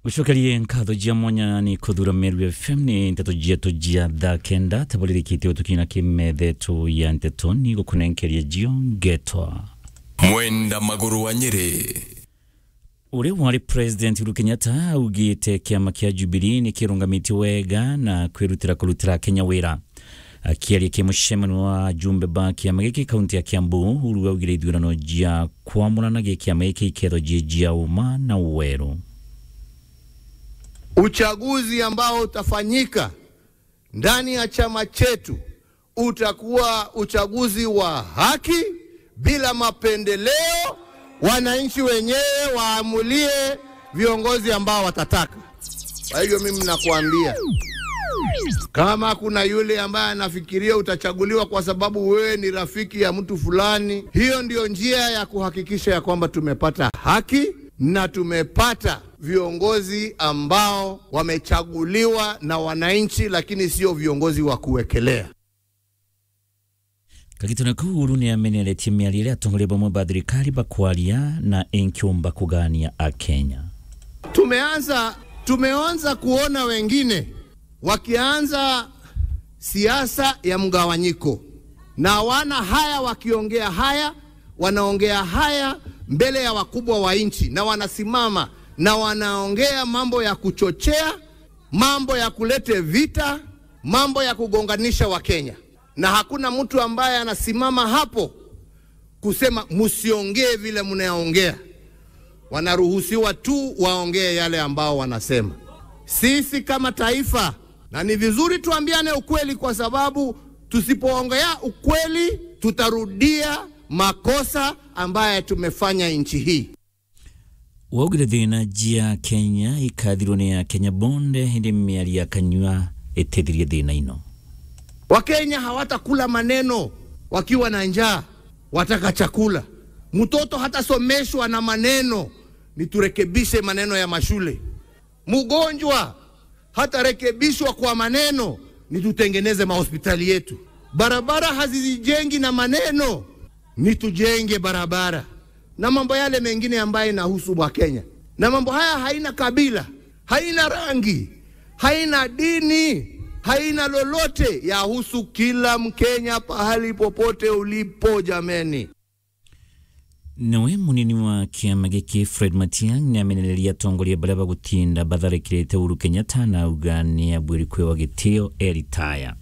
gucokerie nkatho jia mwanya ni kuthura meru fm ni nteto jietu jia thaa kenda tabalirikite utukina kimethetu ya nteto ni gukunenkeria jio ngetwa mwenda maguru wa nyeri uria wari president Uhuru Kenyatta augite kiama kia Jubilee ni kirungamiti wega na kwirutira kurutira Kenya wira akiaria ki mucemano wa jumbe ba kiama giki kaunti ya Kiambu Uhuru augire ithurano jia kwamurana gi kiama giki iketho jie jia uma na uweru Uchaguzi ambao utafanyika ndani ya chama chetu utakuwa uchaguzi wa haki bila mapendeleo. Wananchi wenyewe waamulie viongozi ambao watataka. Kwa hivyo mimi nakuambia, kama kuna yule ambaye anafikiria utachaguliwa kwa sababu wewe ni rafiki ya mtu fulani, hiyo ndio njia ya kuhakikisha ya kwamba tumepata haki na tumepata viongozi ambao wamechaguliwa na wananchi, lakini sio viongozi wa kuwekelea. kagitone kau Uhuru ni ameneretie miario iria atongoria bamwe ba thirikari bakwaria na enkiumba kugania akenya Tumeanza tumeanza kuona wengine wakianza siasa ya mgawanyiko, na wana haya wakiongea haya, wanaongea haya mbele ya wakubwa wa nchi, na wanasimama na wanaongea mambo ya kuchochea, mambo ya kulete vita, mambo ya kugonganisha Wakenya, na hakuna mtu ambaye anasimama hapo kusema msiongee vile mnaongea wanaruhusiwa tu waongee yale ambao wanasema. Sisi kama taifa, na ni vizuri tuambiane ukweli, kwa sababu tusipoongea ukweli tutarudia makosa ambaye tumefanya nchi hii. waugire thina jia kenya ikathirwo ni ya kenya bonde hindi miario ya kanyua itethirie thina ino Wakenya hawatakula maneno wakiwa na njaa, wataka chakula. Mtoto hatasomeshwa na maneno, ni turekebishe maneno ya mashule. Mgonjwa hatarekebishwa kwa maneno, ni tutengeneze mahospitali yetu. Barabara hazizijengi na maneno, ni tujenge barabara na mambo yale mengine ambayo inahusu Wakenya. Na mambo haya haina kabila, haina rangi, haina dini, haina lolote, yahusu kila Mkenya pahali popote ulipo, jameni. nawe munini wa kiama giki fred matiang ni amenereria atongoria baria bagutinda batharikirite Uhuru Kenyatta na auga ni abwiri kwewa gitio eritaya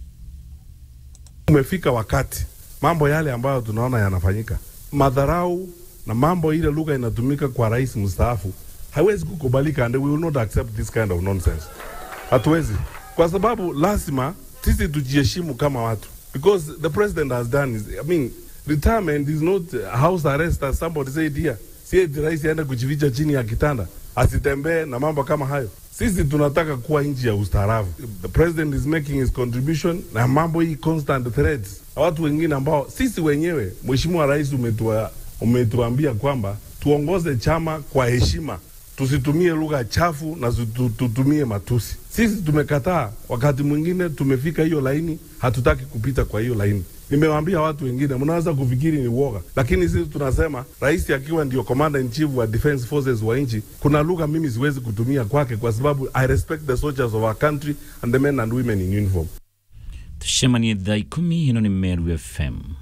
Umefika wakati mambo yale ambayo tunaona yanafanyika, madharau na mambo ile lugha inatumika kwa rais mstaafu haiwezi kukubalika, and we will not accept this kind of nonsense. Hatuwezi, kwa sababu lazima sisi tujiheshimu kama watu, because the president has done is, I mean, retirement is not house arrest as somebody said here. Si eti rais aende kujificha chini ya kitanda asitembee na mambo kama hayo. Sisi tunataka kuwa nchi ya ustaarabu. The president is making his contribution na mambo hii constant threats na watu wengine ambao sisi wenyewe, mheshimiwa rais, umetua, umetuambia kwamba tuongoze chama kwa heshima, tusitumie lugha chafu na tutu- tutumie matusi. Sisi tumekataa, wakati mwingine tumefika hiyo laini, hatutaki kupita kwa hiyo laini. Nimewaambia watu wengine, mnaweza kufikiri ni uoga, lakini sisi tunasema rais akiwa ndio commander in chief wa defense forces wa nchi, kuna lugha mimi siwezi kutumia kwake, kwa sababu I respect the soldiers of our country and the men and women in uniform. tucemanie thaa ikumi ino ni meru fm